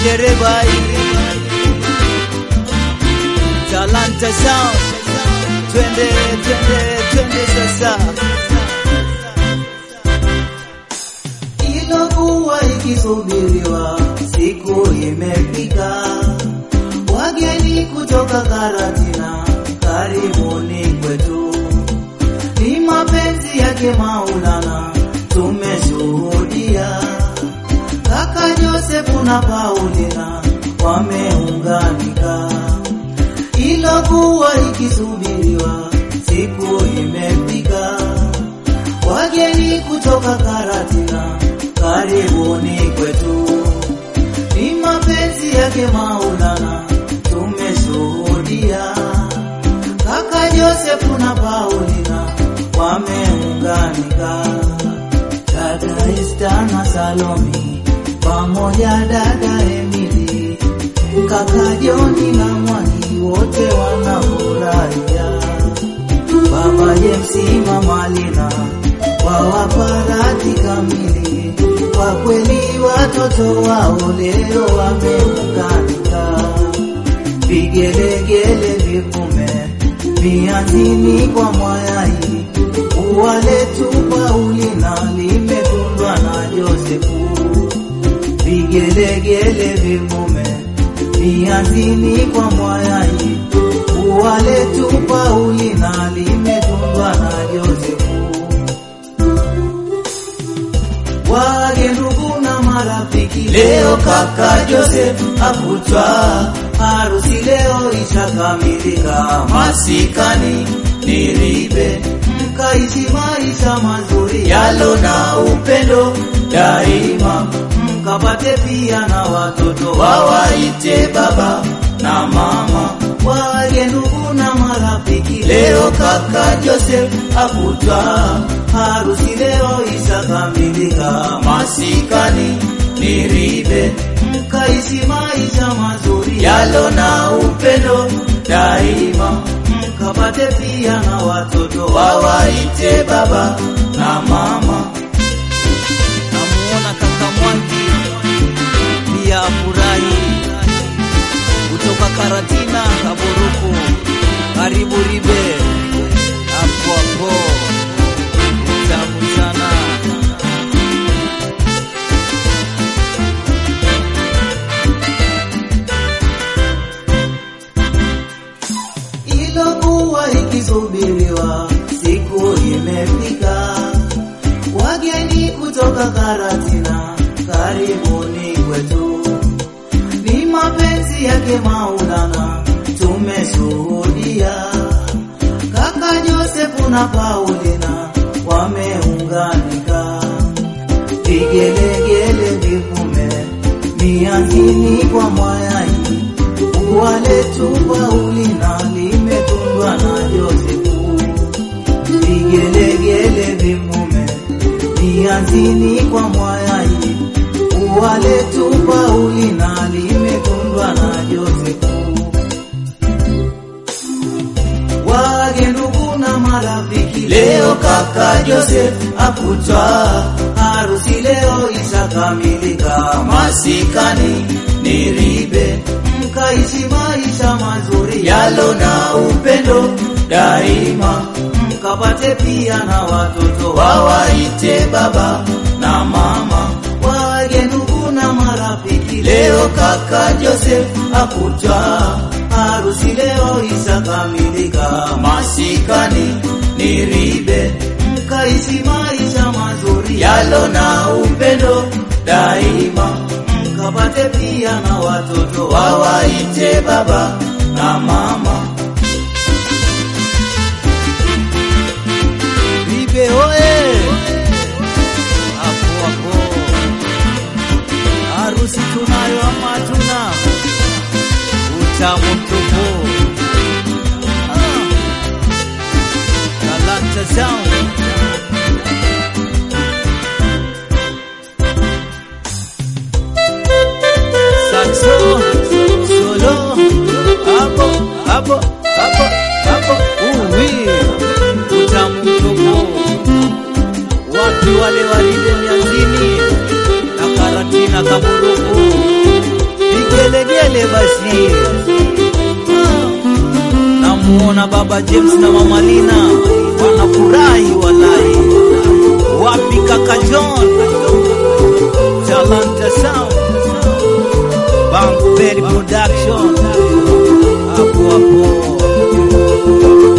dereva Talanta Sound, twende twende twende sasa. Ilokuwa ikisubiriwa siku imefika, wageni kutoka Karatina, karibuni kwetu. Ni mapenzi yake Maulana tumeshuhudia, kaka Josefu na Paulina wameunganika. Ilokuwa ikisubiriwa siku imefika, wageni kutoka Karatina, karibuni kwetu. Ni mapenzi yake Maulana tumeshuhudia, kaka Josefu na Paulina wameunganika, dada Esta na Salomi pamoja dada Emili, kaka Joni na Mwani wote wanafurahia Baba James Mama Lina wawaparati kamili, kwa kweli watoto wao leo wameunganika, vigelegele vivume vianzini kwa mwayai, ua letu Paulina limekundwa na Josefu, vigelegele vivume vianzini kwa mwayai, ua letu Paulina limetundwa na Josefu. Wage ndugu na marafiki, leo kaka Joseph akutwa harusi, leo ishakamilika, masikani nilibe, mkaishi maisha mazuri yalo na upendo daima, mkapate pia na watoto wawaite baba na mama. Wage ndugu na marafiki, leo kaka Joseph akutwa harusi, leo ishakamilika, masikani niribe, mkaishi maisha mazuri yalo na upendo daima, mkapate pia na watoto wawaite baba na mama. Namuona kaka Mwangi pia afurahi kutoka Karatina Kaburuku, karibu Ribe hapo hapo, tamu sana. ilokuwa ikisubiriwa siku imefika, wageni kutoka Karatina, karibuni kwetu. Ni mapenzi yake Maulana tumeshuhudia, kaka Josefu na Paulina wameunganika, vigelegele vivume mianzini kwa mwayai ua letu Paulina limetundwa na Josefu, vigelegele vivume vianzini kwa mwayai, ua letu Paulina limetundwa na Josefu. Wage ndugu na marafiki, leo kaka Joseph akutwa harusi, leo ishakamilika, masikani niribe, mkaishi maisha mazuri yalo na upendo daima, mkapate pia na watoto wawaite baba na mama. Wage ndugu na marafiki, leo kaka Joseph akutwa harusi, leo ishakamilika, masikani niribe, mkaishi maisha mazuri yalo na upendo daima, mkapate pia na watoto wawaite baba na mama. Ribe oye! Hapo hapo, harusi tunayo ama hatuna? Utamu mtupu. Ah. Talanta Sound. Saxo, solo, hapo, hapo, hapo, hapo. Uwi, utamu mtupu. Wapi wale waride mianzini na karatina kaburuku Brazil. Ah, Namuona baba James na mama Lina wanafurahi walai. Wapi kaka John? Talanta Sound. Bankberry Production. Hapo hapo.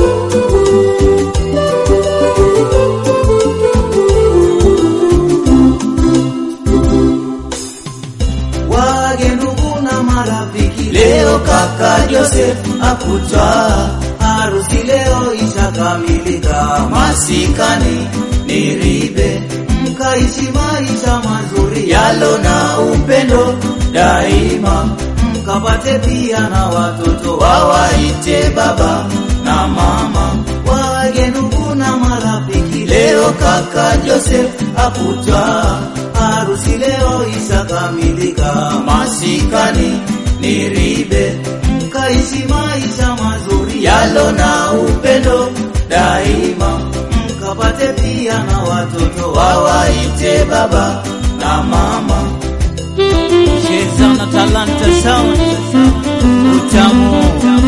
wage ndugu na marafiki, leo kaka Joseph akutwa harusi leo ishakamilika, masikani ni ribe, mkaishi maisha mazuri yalo na upendo daima, mkapate pia na watoto wawaite baba na mama, wage ndugu na marafiki, leo kaka Joseph akutwa harusi leo ishakamilika, masikani ni ribe, mkaishi maisha mazuri yalo na upendo daima, mkapate pia na watoto wawaite baba na mama. Cheza na Talanta Sound. Utamu.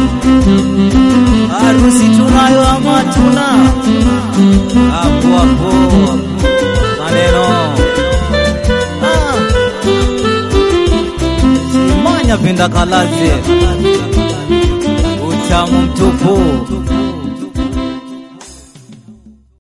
Harusi tunayo ama tuna? Hapo hapo. Maneno. Ah. Simanya pinda kalaze. Utamu mtupu.